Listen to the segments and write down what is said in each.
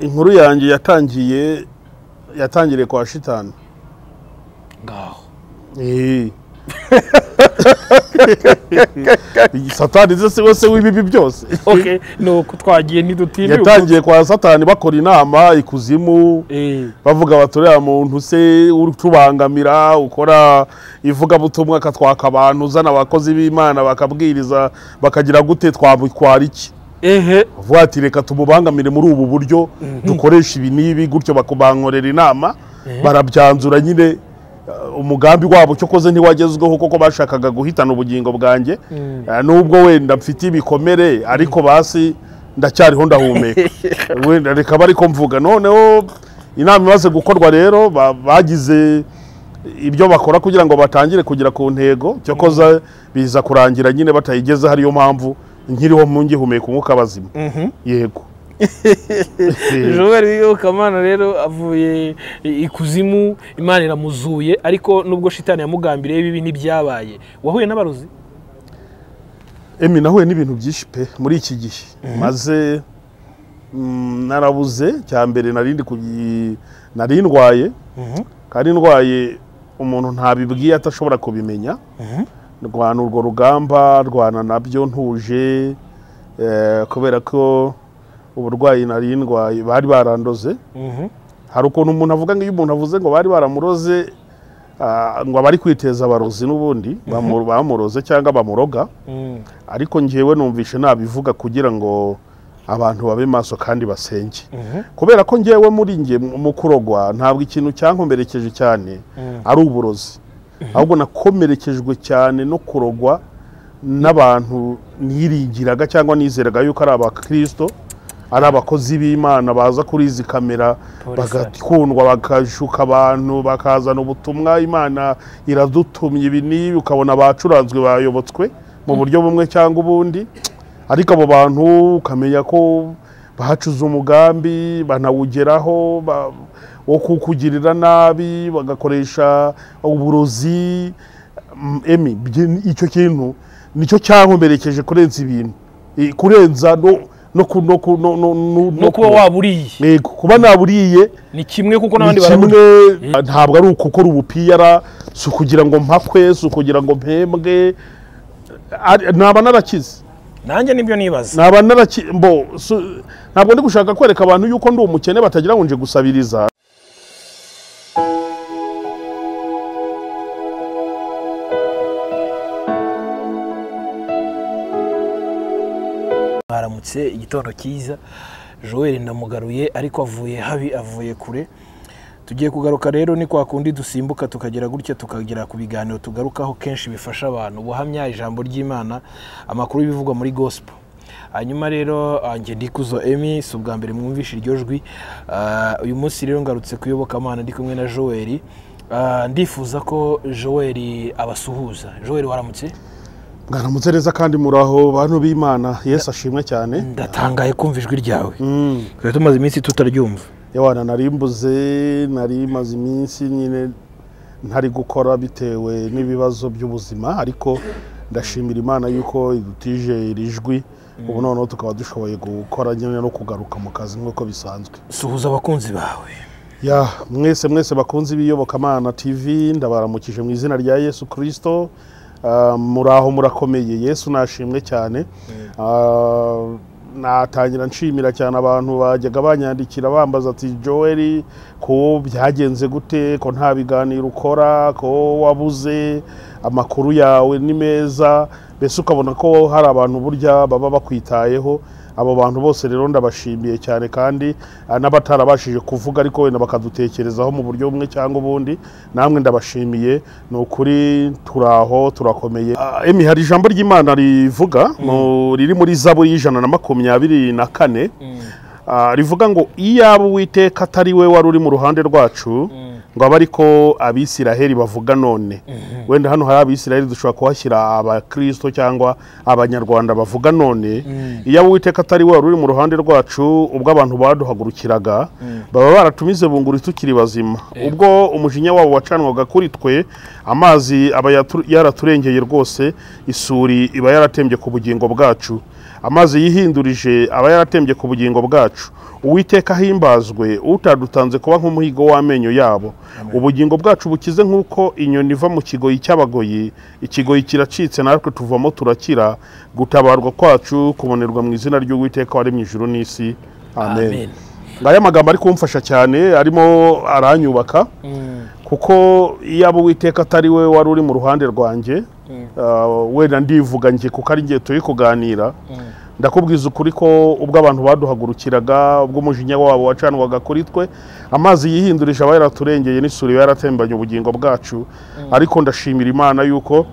inkuru yanjye yatangiye yatangiriye kwa shitani ngaho Eh. satani ze si we se w'ibibi byose ok ni uko twagiye ntidutiriwe yatangiye kwa satani bakora inama ikuzimu Eh, bavuga bati uriya muntu se utubangamira ukora ivugabutumwa akatwaka abantu uzana abakozi b'imana bakabwiriza bakagira gute twabikwara iki ehe bavuga ati reka tumubangamire muri ubu buryo dukoresha ibi n'ibi gutyo bakubankorera inama barabyanzura nyine eh, umugambi wabo cyo koze ntiwagezweho kuko bashakaga guhitana ubugingo bwanjye Eh, nubwo wenda mfite ibikomere ariko basi ndacyariho ndahumeka wenda reka bari ko mvuga noneho inama imaze gukorwa rero ba- bagize ibyo bakora kugira ngo batangire kugera ku ntego cyo koza biza kurangira nyine batayigezeho ariyo mpamvu nkiriho ngihumeka umwuka bazima yego joel wiyobokamana rero avuye ikuzimu imana iramuzuye ariko nubwo shitani yamugambiriye bibi ntibyabaye wahuye n'abarozi emi nahuye n'ibintu byinshi pe muri iki gihe maze mm, narabuze cya mbere nari ndi kugi- nari ndwaye kandi ndwaye umuntu ntabibwiye atashobora kubimenya ndwana urwo rugamba ndwana nabyo ntuje eh, kubera ko uburwayi nari ndwaye bari barandoze hari ukuntu umuntu avuga ngo iyo umuntu avuze ngo bari baramuroze ah, ngo abari kwiteza abarozi n'ubundi bamu- bamuroze cyangwa bamuroga ariko njyewe numvishe nabivuga kugira ngo abantu babe maso kandi basenge kubera ko njyewe muri njye mu kurogwa ntabwo ikintu cyankomerekeje cyane ari uburozi ahubwo nakomerekejwe cyane no kurogwa n'abantu niringiraga cyangwa nizeraga yuko ari abakirisito ari abakozi b'imana baza kuri izi kamera Polisa. bagakundwa bakashuka abantu bakazana ubutumwa imana iradutumye ibi n'ibi ukabona bacuranzwe bayobotswe mu buryo bumwe cyangwa ubundi ariko abo bantu ukamenya ko bacuze umugambi banawugeraho ba- wo kukugirira nabi bagakoresha uburozi Mm, emi byi- icyo kintu nicyo cyankomerekeje kurenza ibintu I- kurenza no no ku- no ku- no no no- no kuba waburiye Yego, kuba naburiye ni kimwe kuko ni n'abandi barabura kimwe ntabwo ari ukukora ubupiyara si ukugira ngo mpakwe si ukugira ngo mpembwe Ari- naba narakize nanjye nibyo nibaza naba naraki mbo su- ntabwo ndi gushaka kwereka abantu yuko ndi umukene batagira ngo nje gusabiriza mwaramutse igitondo cyiza joel ndamugaruye ariko avuye habi avuye kure tugiye kugaruka rero ni kwa kundi dusimbuka tukagera gutya tukagera ku biganiro tugarukaho kenshi bifasha abantu ubuhamya ijambo ry'imana amakuru y'ibivugwa muri gospel hanyuma rero ah, njye ndikuzo emi si ubwa mbere mwumvishe iryo jwi Ah, uyu munsi rero ngarutse kuyobokamana ndi kumwe na joel Ah, ndifuza ko joel abasuhuza joel waramutse mwaramutse neza kandi muraho bantu b'imana yesu ashimwe cyane ndatangaye kumva ijwi ryawe Mm. twari tumaze iminsi tutaryumva yawana nari mbuze nari maze iminsi nyine ntari gukora bitewe n'ibibazo by'ubuzima ariko ndashimira imana yuko idutije iri jwi ubu noneho tukaba dushoboye gukora nyine no kugaruka mu kazi nk'uko bisanzwe suhuza abakunzi bawe ya mwese mwese bakunze ibiyobokamana tv ndabaramukije mu izina rya yesu kirisito muraho murakomeye yesu nashimwe cyane Ah, natangira nshimira cyane abantu bajyaga banyandikira bambaza ati joel ko byagenze gute ko nta biganiro ukora ko wabuze amakuru yawe ni meza mbese ukabona ko hari abantu burya baba bakwitayeho abo bantu bose rero ndabashimiye cyane kandi ah, n'abatarabashije kuvuga ariko wenda bakadutekerezaho mu buryo bumwe cyangwa ubundi namwe ndabashimiye ni ukuri turaho turakomeye Ah, emi hari ijambo ry'imana rivuga mu- riri muri zaburi y'ijana na makumyabiri na kane Ah, rivuga ngo iyaba uwiteka atari we wari uri mu ruhande rwacu ngo abe ariko abisiraheli bavuga none wenda hano hari abisiraheli dushobora kuhashyira abakristo cyangwa abanyarwanda bavuga none iyaba uwiteka atari we wari uri mu ruhande rwacu ubwo abantu baduhagurukiraga baba baratumize bunguri tukiri bazima ubwo umujinya wabo wacanwaga kuri twe amazi aba yatu- yaraturengeye rwose isuri iba yaratembye ku bugingo bwacu amazi yihindurije aba yaratembye ku bugingo bwacu uwiteka ahimbazwe utadutanze kuba nk'umuhigo w'amenyo yabo ubugingo bwacu bukize nk'uko inyoni iva mu kigoyi cy'abagoyi ikigoyi kiracitse natwe tuvamo turakira gutabarwa kwacu kubonerwa mu izina ry'uwiteka waremye ijuru n'isi amen Amen. ngaya magambo ari kumfasha cyane arimo aranyubaka kuko iyo abo uwiteka atari we wari uri mu ruhande rwanjye ah, wenda ndivuga njye kuko ari njye turi kuganira ndakubwiza ukuri ko ubwo abantu baduhagurukiraga ubwo umujinya wabo wacanwaga kuri twe amazi yihindurije aba yaraturengeye n'isuri iba yaratembanye ubugingo bwacu ariko ndashimira imana yuko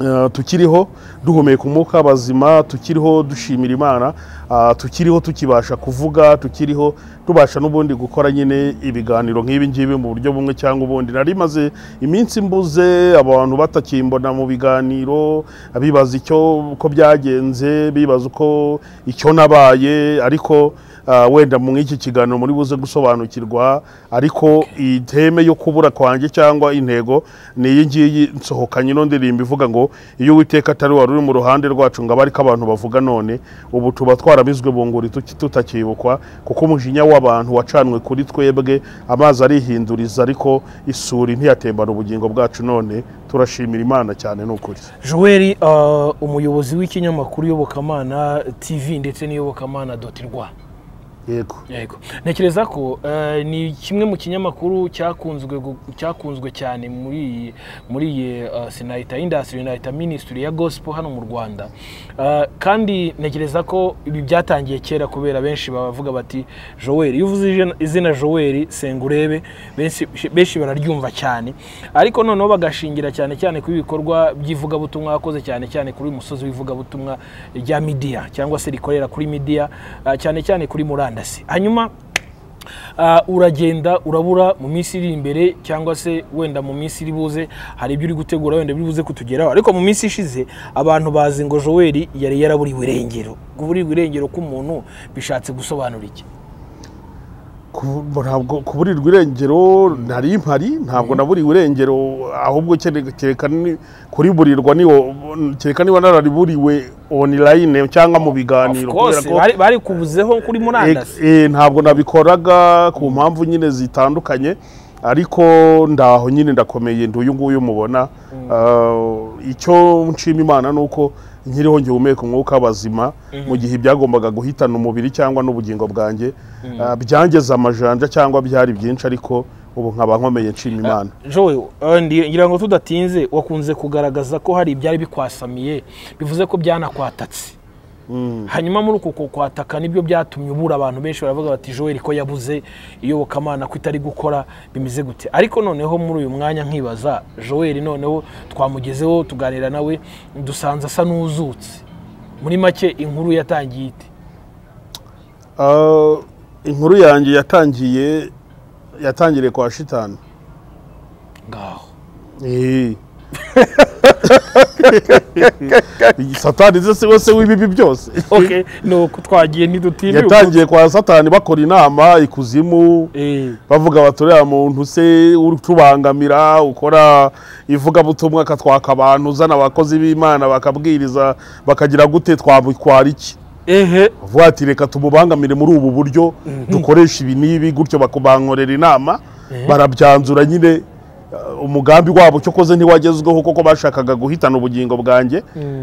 eh, tukiriho duhumeka umwuka w'abazima tukiriho dushimira imana ah, tukiriho tukibasha kuvuga tukiriho tubasha n'ubundi gukora nyine ibiganiro nk'ibi ngibi mu buryo bumwe cyangwa ubundi nari maze iminsi mbuze abantu batakimbona mu biganiro bibaza icyo uko byagenze bibaza uko icyo nabaye ariko ah, wenda mu iki kiganiro muri buze gusobanukirwa ariko iteme yo kubura kwanjye cyangwa intego ni iyi ngiyi nsohokanye ino ndirimbo ivuga ngo iyo uwiteka atari wari uri mu ruhande rwacu ngo abe ariko abantu bavuga none ubu tuba twarabizwe bunguri tuki- tutakibukwa kuko umujinya w'abantu wacanwe kuri twebwe amazi arihinduriza ariko isuri ntiyatembana ubugingo bwacu none turashimira imana cyane ni ukuri joel ah, umuyobozi w'ikinyamakuru iyobokamana tv ndetse n'iyobokamana doti rwa yego yego ntekereza ko eh, ni kimwe mu kinyamakuru cyakunzwe gu- cyakunzwe cyane muri iyi muri iyi eh, sinahita industry nahita ministry ya gospel hano mu Rwanda Eh, kandi ntekereza ko ibi byatangiye kera kubera benshi bavuga bati Joel iyo uvuze ijana- izina Joel sengurebe benshi benshi bararyumva cyane ariko noneho bagashingira cyane cyane ku bikorwa by'ivugabutumwa wakoze cyane cyane kuri uyu musozi w'ivugabutumwa rya midiya cyangwa se rikorera kuri midiya ah, cyane cyane kuri murandasi hanyuma ah, uragenda urabura mu minsi iri imbere cyangwa se wenda mu minsi iri buze hari ibyo uri gutegura wenda biri buze kutugeraho ariko mu minsi ishize abantu bazi ngo joel yari yaraburiwe irengero kuburirwa irengero k'umuntu bishatse gusobanura iki Ku- ntabwo kuburirwa irengero ntari impari ntabwo naburiwe irengero ahubwo kere- kereka ni- kuriburirwa niwo kereka niba narariburiwe online cyangwa mu Of biganiro course, kubera ko- bari- barikubuzeho kuri murandasi Eh, eh, ntabwo nabikoraga ku mpamvu nyine zitandukanye ariko ndaho nyine ndakomeye ndi uyu nguyu mubona Ah, icyo nshima imana ni uko nkiriho ngihumeka umwuka w'abazima mu gihe byagombaga guhitana umubiri cyangwa n'ubugingo bwanjye Ah, byangeze amajanja cyangwa byari byinshi ariko ubu nkaba nkomeye nshima imana joel eh, ndi- ngira ngo tudatinze wakunze kugaragaza ko hari ibyari bikwasamiye bivuze ko byanakwatatse hanyuma muri uko kukwataka nibyo byatumye ubura abantu benshi baravuga bati joel ko yabuze iyobokamana ko itari gukora bimeze gute ariko noneho muri uyu mwanya nkibaza joel noneho twamugezeho tuganira nawe dusanze asa n'uzutse muri make inkuru yatangiye ite Ah, inkuru yanjye yatangiye yatangiriye kwa shitani ngaho Eh. satani ze siwe se w'ibibi byose ok ni uko twagiye ntidutiriwe yatangiye kwa satani bakora inama ikuzimu Eh, bavuga bati uriya muntu se utubangamira ukora ivugabutumwa akatwaka abantu uzana abakozi b'imana bakabwiriza bakagira gute twamukwara iki ehe bavuga ati reka tumubangamire muri ubu buryo dukoresha ibi n'ibi gutyo bakubankorera inama barabyanzura nyine uh, umugambi wabo cyo koze ntiwagezweho kuko bashakaga guhitana ubugingo bwanjye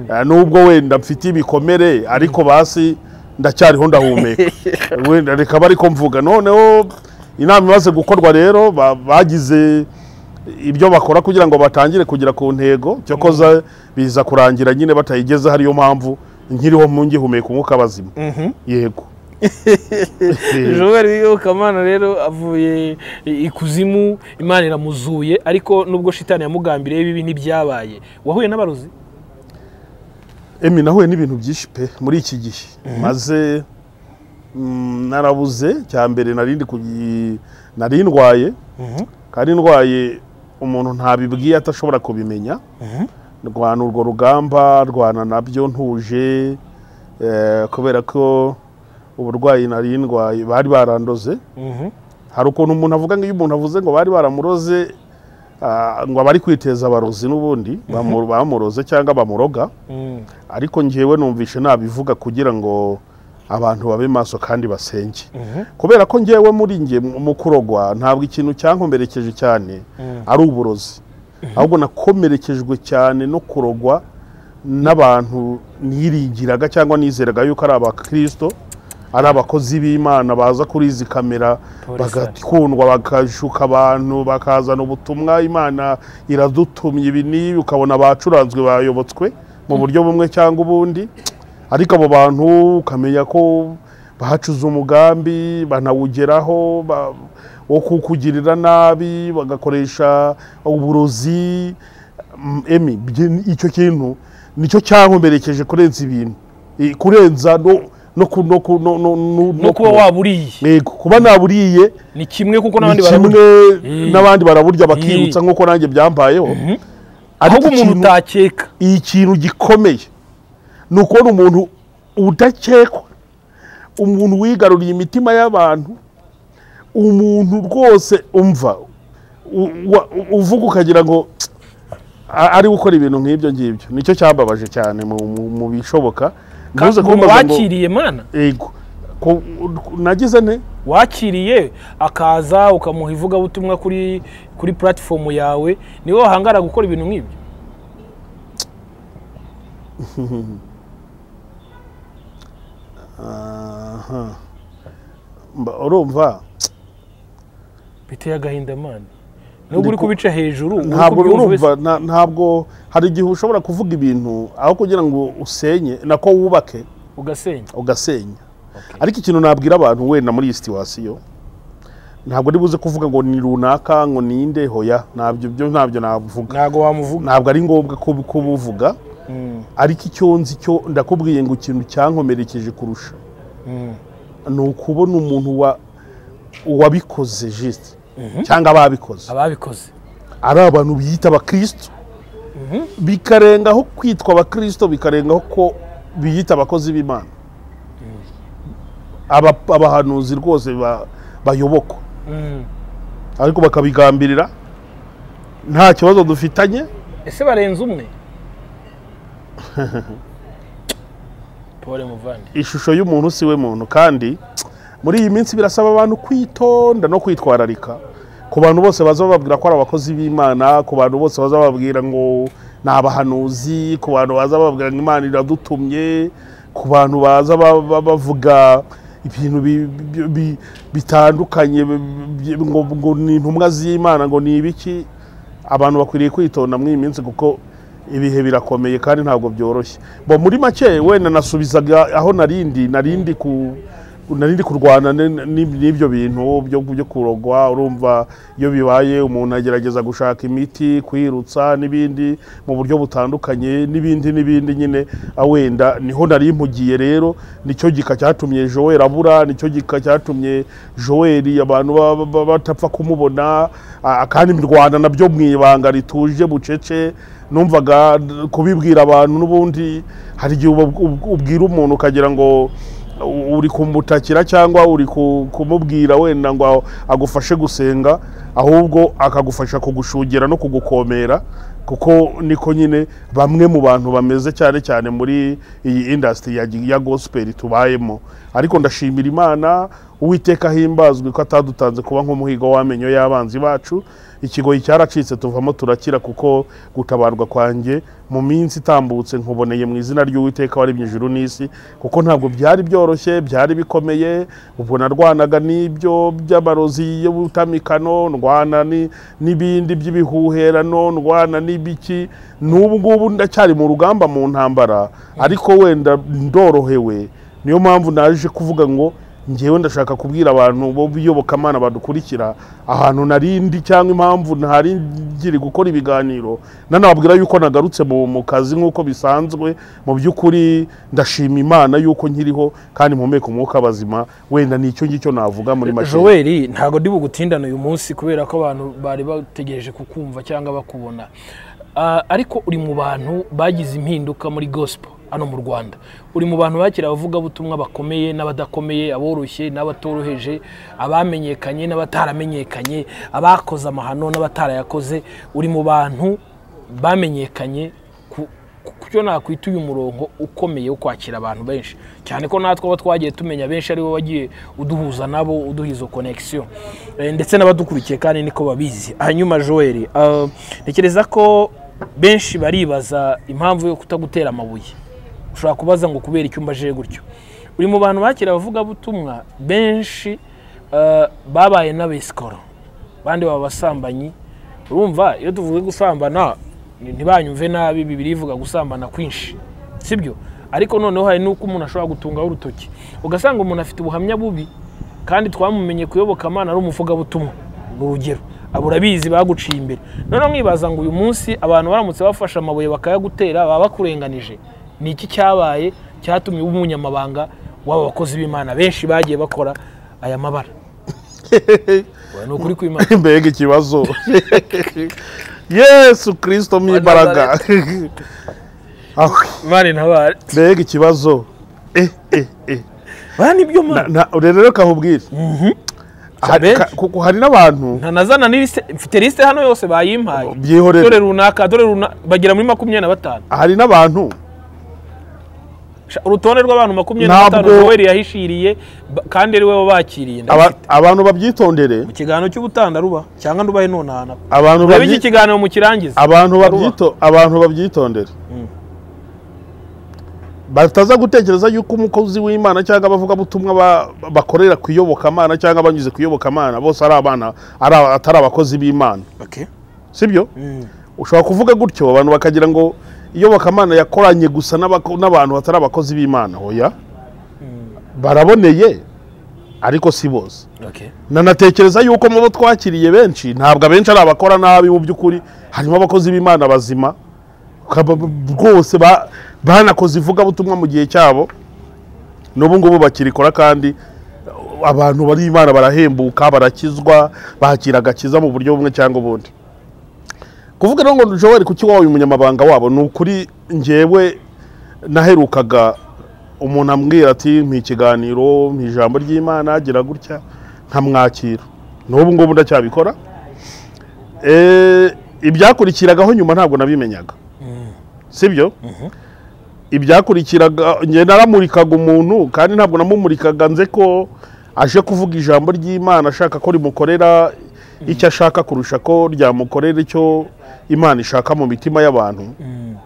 Uh, nubwo wenda mfite ibikomere ariko basi ndacyariho ndahumeka wenda reka bari ko mvuga noneho inama imaze gukorwa rero ba- bagize ibyo bakora kugira ngo batangire kugera ku ntego cyo koza biza kurangira nyine batayigezeho ariyo mpamvu nkiriho mpungihumeka umwuka bazima yego Joel Yokamana rero avuye ikuzimu Imana iramuzuye ariko nubwo shitani yamugambiriye bibi ntibyabaye wahuye n'abarozi emi nahuye n'ibintu byinshi pe muri iki gihe maze mm, narabuze cya mbere narindi nari ndwaye kandi ndwaye umuntu ntabibwiye atashobora kubimenya rwana urwo rugamba rwana nabyo ntuje eh, kubera ko uburwayi nari ndwaye bari barandoze hari ukuntu umuntu avuga ngo iyo umuntu avuze ngo bari baramuroze Ah, ngo abari kwiteza abarozi n'ubundi bamu- bamuroze cyangwa bamuroga ariko njyewe numvishe nabivuga kugira ngo abantu babe maso kandi basenge kubera ko njyewe muri njye mu kurogwa ntabwo ikintu cyankomerekeje cyane ari uburozi ahubwo nakomerekejwe cyane no kurogwa n'abantu niringiraga cyangwa nizeraga yuko ari abakirisito ari abakozi b'imana baza kuri izi kamera Polisa. bagakundwa bakashuka abantu bakazana ubutumwa imana iradutumye ibi n'ibi ukabona bacuranzwe bayobotswe mu buryo bumwe cyangwa ubundi ariko abo bantu ukamenya ko bahacuze umugambi banawugeraho ba- wo kukugirira nabi bagakoresha uburozi Mm, emi bye- icyo kintu nicyo cyankomerekeje kurenza ibintu I- kurenza no no ku- no ku- no no no no kuba waburiye Yego, kuba naburiye ni kimwe kuko ni n'abandi kimwe baraburya Eh. n'abandi baraburya bakirutsa nk'uko nanjye byambayeho ahubwo umuntu ikintu- utakeka ikintu gikomeye ni ukubona umuntu udakekwa umuntu wigaruriye imitima y'abantu umuntu rwose umva u- wa- u- uvuga ukagira ngo "Tsk, a- ari gukora ibintu nk'ibyo ngibyo nicyo cyambabaje cyane mu, mu, mu bishoboka Ntuze umuntu kumbaza ngo- wakiriye mana Yego. Ko- nagize nte wakiriye akaza ukamuha ivugabutumwa kuri kuri puratifomu yawe niwe wahangara gukora ibintu nk'ibyo Aha. Mba- urumva biteye agahinda mana nubwo uri kubica hejuru uri ntabwo kubyumva urumva wese- nta- ntabwo hari igihe ushobora kuvuga ibintu aho kugira ngo usenye nako wubake ugasenya ugasenya ariko ikintu nabwira abantu wenda muri iyi situwasiyo ntabwo ari buze kuvuga ngo ni runaka ngo ninde hoya ntabyo byo ntabyo navuga ntabwo wamuvuga ntabwo ari ngombwa kub- kubuvuga ariko icyo nzi cyo ndakubwiye ngo ikintu cyankomerekeje kurusha ni ukubona umuntu wa- wabikoze jisite cyangwa ababikoze ababikoze ari abantu biyita abakristo bikarengaho kwitwa abakristo bikarengaho ko biyita abakozi b'imana Aba- abahanuzi rwose ba- bayobokwa Mm. ariko bakabigambirira nta kibazo dufitanye ese barenze umwe pole muvandi ishusho y'umuntu si we muntu kandi muri iyi minsi birasaba abantu kwitonda no kwitwararika ku bantu bose baza bababwira ko ari abakozi b'imana ku bantu bose baza bababwira ngo ni abahanuzi ku bantu baza bababwira ngo imana iradutumye ku bantu baza ba- ba- bavuga ibintu bi- bi- bi- bitandukanye bi- bi- ngo ngo ni intumwa z'imana ngo ni ibiki abantu bakwiriye kwitonda muri iyi minsi kuko ibihe birakomeye kandi ntabwo byoroshye bo muri make wenda nasubizaga aho narindi narindi ku narindi kurwana ne- ni- n'ibyo bintu byo byo kurogwa urumva iyo bibaye umuntu agerageza gushaka imiti kwirutsa n'ibindi mu buryo butandukanye n'ibindi n'ibindi nyine ah, wenda niho nari mpugiye rero nicyo gika cyatumye joel abura nicyo gika cyatumye joel abantu ba- ba- ba- batapfa kumubona ah, kandi mirwana nabyo mu ibanga rituje bucece numvaga d- kubibwira abantu n'ubundi hari igihe uba- ub- ubwira umuntu ukagira ngo u- uri kumutakira cyangwa uri ku- kumubwira wenda ngo a- agufashe gusenga ahubwo akagufasha kugushugera no kugukomera kuko niko nyine bamwe mu bantu bameze cyane cyane muri iyi indasitiri ya, ya gospel tubayemo ariko ndashimira imana uwiteka ahimbazwe ko atadutanze kuba nk'umuhigo w'amenyo y'abanzi bacu ikigoyi cyaracitse tuvamo turakira kuko gutabarwa kwanjye mu minsi itambutse nkuboneye mu izina ry'uwiteka waremye ijuru n'isi kuko ntabwo byari byoroshye byari bikomeye ubwo narwanaga n'ibyo by'amarozi y'ubutamikano ndwana ni- n'ibindi by'ibihuherano ndwana n'ibiki n'ubu ngubu ndacyari mu rugamba mu ntambara ariko wenda ndorohewe niyo mpamvu naje kuvuga ngo ngewe ndashaka kubwira abantu bo biyobokamana badukurikira ahantu narindi cyangwa impamvu ntari ngiri gukora ibiganiro nanababwira yuko nagarutse mu, mu kazi nk'uko bisanzwe mu by'ukuri ndashima imana yuko nkiriho kandi mpumeka umwuka bazima wenda ni icyo ngicyo navuga muri make joel ntabwo ndi bugutindane uyu munsi kubera ko abantu bari bategereje kukumva cyangwa bakubona Ah, ariko uri mu bantu bagize impinduka muri gospel hano mu rwanda uri mu bantu bakira abavugabutumwa bakomeye n'abadakomeye aboroshye n'abatoroheje abamenyekanye n'abataramenyekanye abakoze amahano n'abatarayakoze uri mu bantu bamenyekanye ku- ku- kucyo nakwita uyu murongo ukomeye wo kwakira abantu benshi cyane ko natwe abo twagiye tumenya benshi aribo wagiye uduhuza nabo uduha izo connection Eh, ndetse n'abadukurikiye kandi niko babizi hanyuma joel ah, ntekereza ko benshi baribaza impamvu yo kutagutera amabuye ushobora kubaza ngo kubera icyumba aje gutyo uri mu bantu bakira abavugabutumwa benshi ah, babaye n'abesikoro abandi baba abasambanyi urumva iyo tuvuze gusambana ni- ntibanyumve nabi bibiri ivuga gusambana kwinshi sibyo ariko noneho hari n'uko umuntu ashobora gutungaho urutoki ugasanga umuntu afite ubuhamya bubi kandi twamumenye kuyoboka amana ari umuvugabutumwa ni urugero abo urabizi baguciye imbere noneho mwibaza ngo uyu munsi abantu baramutse bafashe amabuye bakayagutera baba bakurenganije ni iki cyabaye cyatumye uba umunyamabanga w'aba bakozi b'imana benshi bagiye bakora aya mabara ni ukuri kw'imana mbega ikibazo yesu kirisito mw'imbaraga Ah, mani ntabare mbega ikibazo Eh, eh, eh. mani ibyo Na- mani na- rero reka nkubwire Hari- Benshi. ka- kuko hari n'abantu ntanazana n'iliste mfite lisite hano yose bayimpaye dore byihorera runaka dore runaka bagera muri makumyabiri na batanu hari n'abantu Sha- urutonde rw'abantu makumyabiri na batanu Ntabwo- yoweri yahishiriye ba- kandi ari we wakiriye aba- ndabifite abantu babyitondere mu kiganiro cy'ubutandaruba cyangwa ndubahe nonaha nako abantu urebe babyi- iki kiganiro mukirangize abantu Baruwa. babyito abantu babyitondere bataza gutekereza yuko umukozi w'imana cyangwa abavugabutumwa ba- bakorera ku iyobokamana cyangwa abanyuze ku iyobokamana bose ari abana ari aba- atari abakozi b'imana Okay. sibyo Mm. ushobora kuvuga gutyo abantu bakagira ngo iyobokamana yakoranye gusa n'abako- n'abantu batari abakozi b'imana oya baraboneye ariko si bose Okay. nanatekereza yuko mu bo twakiriye benshi ntabwo abenshi ari abakora nabi mu by'ukuri harimo abakozi b'imana bazima ukaba- rwose ba- banakoze ivugabutumwa mu gihe cyabo n'ubu ngubu bakirikora kandi abantu bari imana barahembuka barakizwa bakira agakiza mu buryo bumwe cyangwa ubundi kuvuga rero ngo joel kuki wabaye umunyamabanga wabo ni ukuri ngewe naherukaga umuntu ambwira ati mpa ikiganiro mpa ijambo ry'imana agira gutya nkamwakira n'ubu ngubu ndacyabikora Eh, ibyakurikiragaho nyuma ntabwo nabimenyaga sibyo ibyakurikiraga njye naramurikaga umuntu kandi ntabwo namumurikaga nze ko aje kuvuga ijambo ry'imana ashaka ko rimukorera icyo ashaka kurusha ko ryamukorera icyo imana ishaka mu mitima y'abantu Mm.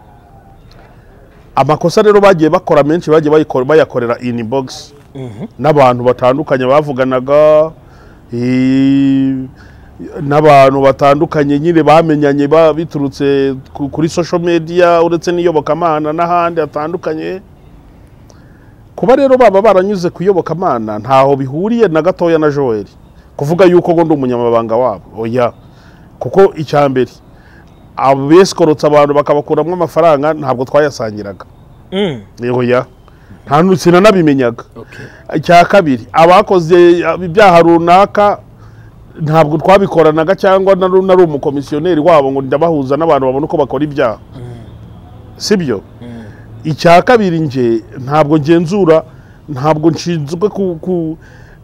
amakosa rero bagiye bakora menshi bagiye bayikora- bayakorera in box Mhm. n'abantu batandukanye bavuganaga eh, n'abantu batandukanye nyine bamenyanye ba- biturutse ku- kuri social media uretse n'iyobokamana n'ahandi hatandukanye kuba rero baba baranyuze ku iyobokamana ntaho bihuriye na gatoya na joel kuvuga yuko ngo ndi umunyamabanga wabo oya kuko icya mbere abesikorotse abantu bakabakuramo amafaranga ntabwo twayasangiraga Mm. oya nta nu- sinanabimenyaga Okay. icya kabiri abakoze ibyaha runaka ntabwo twabikoranaga cyangwa nari nari umukomisiyoneri wabo ngo ndabahuza n'abantu babona uko bakora ibyaha sibyo icya kabiri nge ntabwo ngenzura ntabwo nshinzwe ku- ku-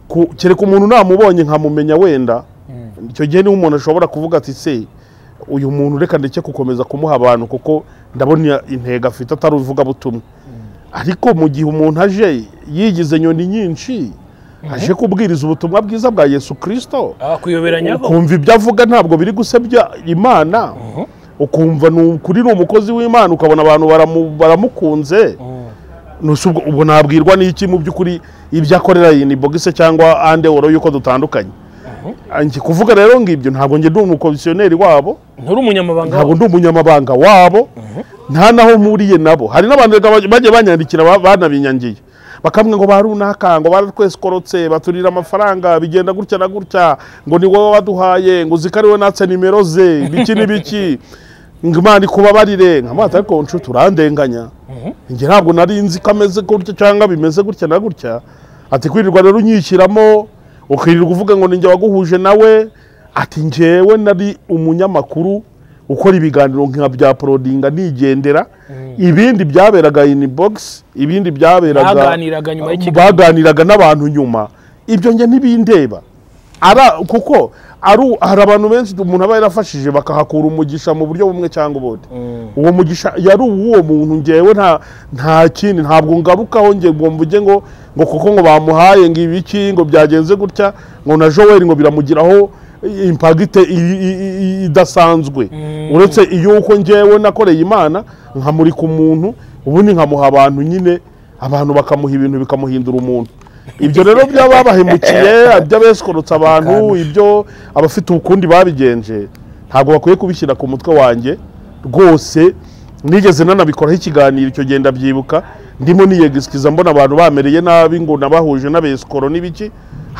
ku- kereka umuntu namubonye nkamumenya wenda icyo gihe niho umuntu ashobora kuvuga ati se uyu muntu reka ndeke gukomeza kumuha abantu kuko ndabona intego afite atari uvugabutumwa ariko mu gihe umuntu aje yigize nyoni nyinshi aje kubwiriza ubutumwa bwiza bwa yesu kirisito abakwiyoberanyaho ukumva ibyo avuga ntabwo biri gusebya imana ukumva ni ukuri ni umukozi w'imana ukabona abantu baramu- baramukunze Mm. Nusa ubwo- ubwo nabwirwa n'iki mu by'ukuri ibyo akorera iyi ni bogise cyangwa ande woro yuko dutandukanye Njye kuvuga rero ngo ibyo ntabwo njye ndi umukomisiyoneri wabo nturi umunyamabanga ntabwo wabo ndi umunyamabanga wabo nta naho mpuriye nabo hari n'abantu reka baj- bagiye banyandikira ba- banabinyangiye bakamwe ngo ba runaka ngo baratwesikorotse baturira amafaranga bigenda gutya na gutya ngo ni wowe waduhaye ngo uziko ari wowe natse nimero ze biki n'ibiki ngo imana ikubabarire nkamata ariko nshuti urandenganya njye ntabwo nari nzi ko ameze gutya cyangwa bimeze gutya na gutya ati kwirirwa rero unyishyiramo ukirirwa uvuga ngo ninjye waguhuje nawe ati njyewe nari umunyamakuru ukora ibiganiro nka bya porodinga nigendera ibindi byaberaga ini bogisi ibindi byaberaga Baganiraga nyuma y'ikiganiro. baganiraga n'abantu nyuma ibyo njye ntibindeba Ara- kuko ari- hari abantu benshi umuntu aba yarafashije bakahakura umugisha mu buryo bumwe cyangwa ubundi uwo mugisha yari uw'uwo muntu ngewe nta nta kindi ntabwo ngarukaho nge ngo mvuge ngo ngo kuko ngo bamuhaye ngo ibiki ngo byagenze gutya ngo na joel ngo biramugiraho impagite i- i- i- idasanzwe uretse iyo uko ngewe nakoreye imana nkamurika umuntu ubundi nkamuha abantu nyine abantu bakamuha ibintu bikamuhindura umuntu ibyo rero by'ababahemukiye iby'abesorotse abantu Akana. ibyo abafite ukundi babigenje ntabwo bakwiye kubishyira ku mutwe wanjye rwose nigeze nanabikoraho ikiganiro icyo genda byibuka ndimo niyegisikiza mbona abantu bamereye nabi ngo nabahuje n'abesikoro n'ibiki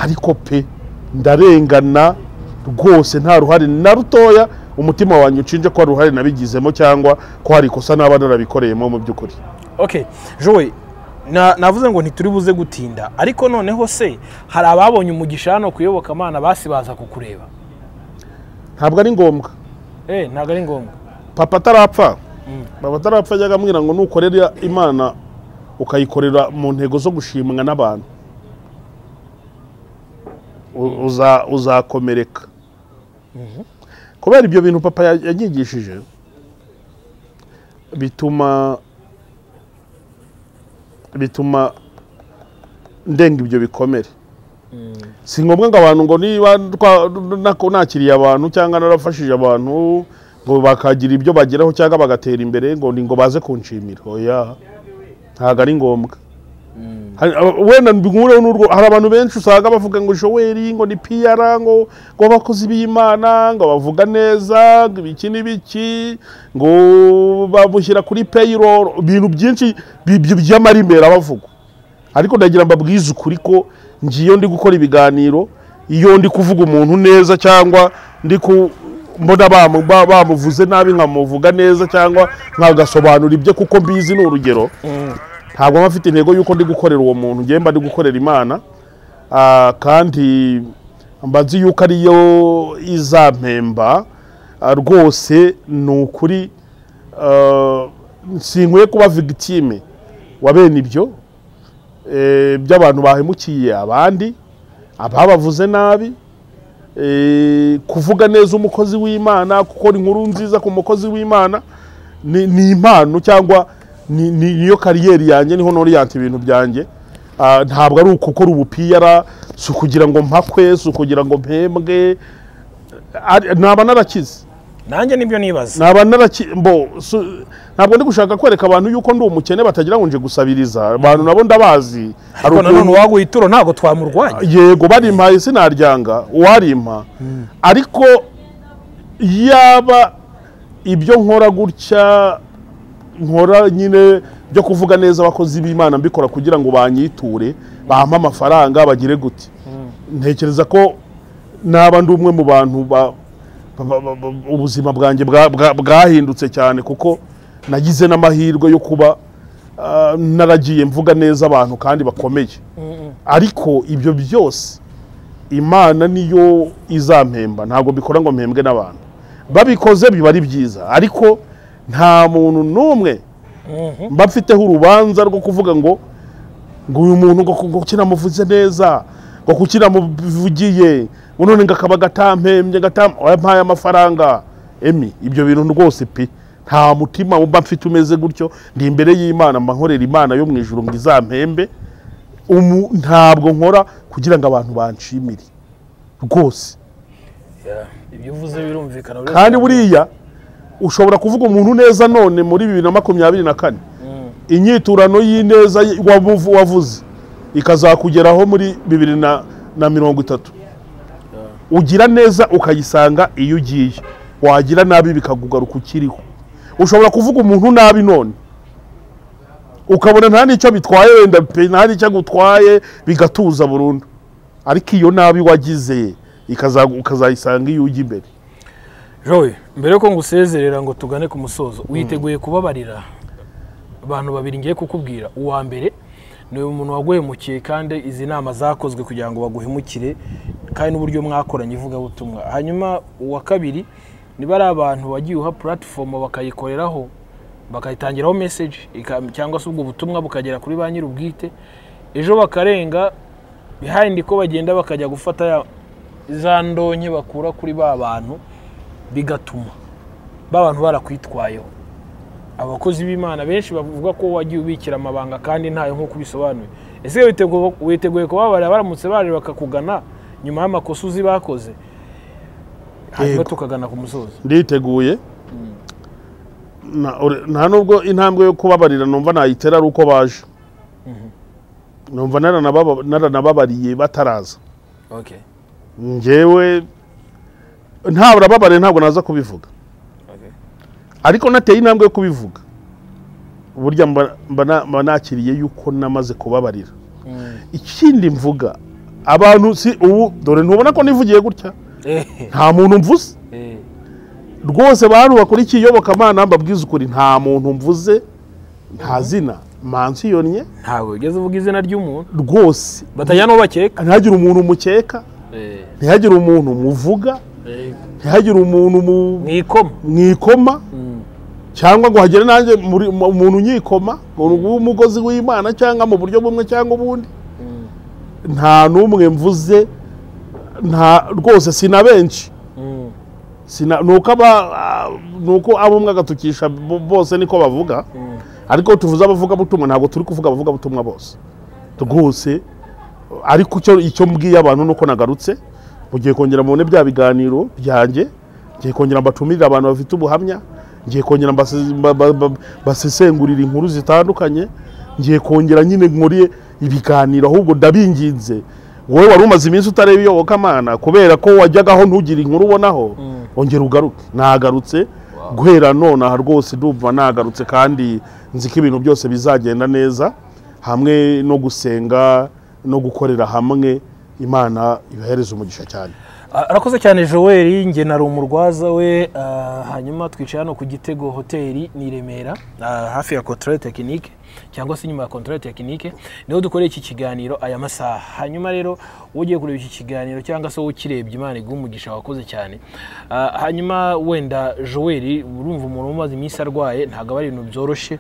ariko pe ndarengana rwose nta ruhare na rutoya umutima wanjye ucinje ko hari uruhare nabigizemo cyangwa ko hari ikosa naba narabikoreyemo mu by'ukuri okay jowe na- navuze ngo ntituri buze gutinda ariko noneho se hari ababonye umugisha hano ku iyobokamana basi baza kukureba ntabwo ari ngombwa eh ntabwo ari ngombwa papa atarapfa papa atarapfa yajyaga amwira ngo nukorera imana ukayikorera mu ntego zo gushimwa n'abantu U- uza- uzakomereka kubera ibyo bintu papa ya- yanyigishije bituma bituma ndenga ibyo bikomere si ngombwa ngo abantu ngo niba twa- nako- nakiriye abantu cyangwa narafashije abantu ngo bakagira ibyo bageraho cyangwa bagatera imbere ngo ni ngo baze kunshimira oya ntabwo ari ngombwa Hari- aba- wenda mbihureho n'urwo hari abantu benshi usanga bavuga ngo showeri ngo ni piyara ngo ngo abakozi b'imana ngo bavuga neza ngo ibiki n'ibiki ngo bamushyira kuri payroll ibintu byinshi bi- bi- by'amarimbera bavugwa ariko ndagira mbabwize ukuri ko ngiyo ndi gukora ibiganiro iyo ndi kuvuga umuntu neza cyangwa ndi ku mbona bamu- ba- bamuvuze nabi nkamuvuga neza cyangwa nkagasobanura ibyo kuko mbizi ni urugero ntabwo mba mfite intego y'uko ndi gukorera uwo muntu ngewe mba ndi gukorera imana Ah, kandi mba nzi yuko ariyo izampemba Ah, rwose ni ukuri ah, sinkwiye kuba victime wa bene ibyo eh, by'abantu bahemukiye abandi ababavuze nabi eh, kuvuga neza umukozi w'imana gukora inkuru nziza ku mukozi w'imana ni ni impano cyangwa ni- ni- niyo kariyeri yanjye niho noriyante ibintu byanjye Ah, ntabwo ari ukukora ubupiyara si ukugira ngo mpakwe si ukugira ngo mpembwe Ari- naba narakize nanjye nibyo nibaza naba naraki mbo su- ntabwo ndi gushaka kwereka abantu yuko ndi umukene batagira ngo nje gusabiriza abantu nabo ndabazi hari ariko nanone ukuntu- uwaguha ituro ntabwo twamurwanya yego barimpaye sinaryanga uwarimpa ariko yaba ibyo nkora gutya nkora nyine byo kuvuga neza abakozi b'imana mbikora kugira ngo banyiture bampe amafaranga bagire gute ntekereza ko naba ndi umwe mu bantu ba- ba- ba- ba- ubuzima bwanjye bwa- bwa- bwahindutse cyane kuko nagize n'amahirwe yo kuba ah, naragiye mvuga neza abantu kandi bakomeye ariko ibyo byose imana niyo izampemba ntabwo mbikora ngo mpembwe n'abantu babikoze biba ari byiza ariko nta muntu n'umwe mba mfiteho urubanza rwo kuvuga ngo ngo uyu muntu ngo ngo kinamuvuze neza ngo kukinamuvugiye ngo none ngo akaba agatamphembye agatam- wampaye amafaranga emi ibyo bintu rwose pe nta mutima mba mfite umeze gutyo ndi imbere y'imana mba nkorera imana yo mu ijuru ngo izampembe umu ntabwo nkora kugira ngo abantu banshimire rwose ibyo uvuze birumvikana kandi buriya ushobora kuvuga umuntu neza none muri bibiri na makumyabiri na kane inyiturano y'ineza ye- wabuvu- wavuze ikazakugeraho muri bibiri na na mirongo itatu ugira neza ukayisanga iyo ugiye wagira nabi bikakugaruka ukiriho ushobora kuvuga umuntu nabi none ukabona nta n'icyo bitwaye wenda pe nta n'icyo agutwaye bigatuza burundu ariko iyo nabi wagize ikaza- ukazayisanga iyo ujya imbere jowe mbere yuko ngusezerera ngo tugane ku musozo witeguye kubabarira abantu babiri ngiye kukubwira uwa mbere ni umuntu waguhemukiye kandi izi nama zakozwe kugira ngo baguhemukire kandi n'uburyo mwakoranye ivugabutumwa hanyuma uwa kabiri niba ari abantu wagiye uha puratifomu bakayikoreraho bakayitangiraho meseji cyangwa se ubwo butumwa bukagera kuri ba nyir'ubwite ejo bakarenga bihayindi ko bagenda bakajya gufata ya- za ndonke bakura kuri ba bantu bigatuma ba bantu barakwitwayeho abakozi b'imana benshi bavuga ko wagiye ubikira amabanga kandi ntayo nk'uko ubisobanuye ese witeguye- witeguye kubabarira baramutse baje bakakugana nyuma y'amakosa uzi bakoze hanyuma Yego. tukagana ku musozi nditeguye Na- ore- nta nubwo intambwe yo kubabarira numva nayitera ari uko baje numva naranababa- naranababariye bataraza ngewe ntaburababare ntabwo naza kubivuga ariko nateye intambwe yo kubivuga burya mba- mba na- mba nakiriye yuko namaze kubabarira ikindi mvuga abantu si ubu dore ntubona ko nivugiye gutya nta muntu mvuze rwose bantu bakora iki iyobokamana mbabwiza ukuri nta muntu mvuze nta zina mansiyonnye ntabwo ugeze uvuga izina ry'umuntu rwose batajya n'uwo bakeka ntihagire umuntu mukeka ntihagire umuntu muvuga ntihagire umuntu mu- mu ikoma mu ikoma cyangwa ngo hagere nanjye muri- mu- umuntu unyikoma w'umugozi w'imana cyangwa mu buryo bumwe cyangwa ubundi nta n'umwe mvuze nta rwose si na benshi Sina- ni uko aba- ah, ni uko abo umwe agatukisha bo- bose niko bavuga ariko tuvuze abavugabutumwa ntabwo turi kuvuga abavugabutumwa bose rwose ariko icyo icyo mbwiye abantu ni uko nagarutse mugiye kongera mubone bya biganiro byanjye ngiye kongera mbatumire abantu bafite ubuhamya ngiye kongera mbase- mba- ba- ba- basesengurire inkuru zitandukanye ngiye kongera nyine nkuriye ibiganiro ahubwo ndabinginze wowe wari umaze iminsi utareba iyobokamana kubera ko wajyagaho ntugire inkuru ubonaho ongera ugaruke nagarutse guhera nonaha rwose ndumva nagarutse kandi nzi ko ibintu byose bizagenda neza hamwe no gusenga no gukorera hamwe imana ibahereza umugisha cyane Ah, arakoze cyane joel njye na rumurwaza we ah, hanyuma twicaye hano ku gitego hoteli ni i remera ah, hafi ya controle tekinike cyangwa se inyuma ya controle tekinike niho dukoreye iki kiganiro aya masaha hanyuma rero wowe ugiye kureba iki kiganiro cyangwa se wowe ukirebye imana iguha umugisha wakoze cyane Ah, hanyuma wenda joel urumva umuntu umaze iminsi arwaye ntabwo aba ari ibintu byoroshye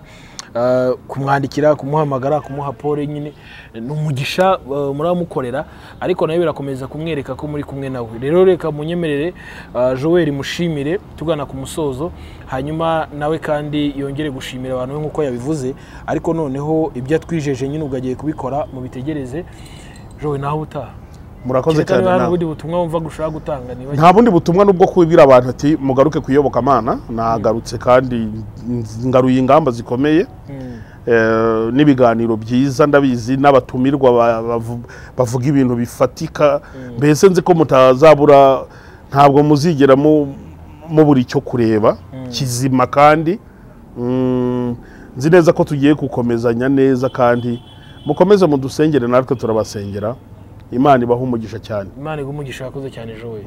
Ah, kumwandikira kumuhamagara kumuha pole nyine ni umugisha ah, muramukorera ariko nawe birakomeza kumwereka ko muri kumwe nawe rero reka munyemerere ah, joel mushimire tugana ku musozo hanyuma nawe kandi yongere gushimira abantu be nk'uko yabivuze ariko noneho ibyo atwijeje nyine ubwo agiye kubikora mubitegereze joel naho ubutaha murakoze Kereka cyane niba hari nawe ubundi butumwa wumva gushaka gutanga niba nta bundi butumwa nubwo kubibwira abantu ati mugaruke ku iyobokamana nagarutse kandi ngaruye ingamba zikomeye Mm, Eh, n'ibiganiro byiza ndabizi n'abatumirwa ba- bavu- bavuga ibintu bifatika mbese nzi ko mutazabura ntabwo muzigera mu- mubura icyo kureba kizima kandi Mm, nzi neza ko tugiye gukomezanya neza kandi mukomeze mudusengere natwe turabasengera imana ibaha umugisha cyane imana iguha umugisha wakoze cyane joel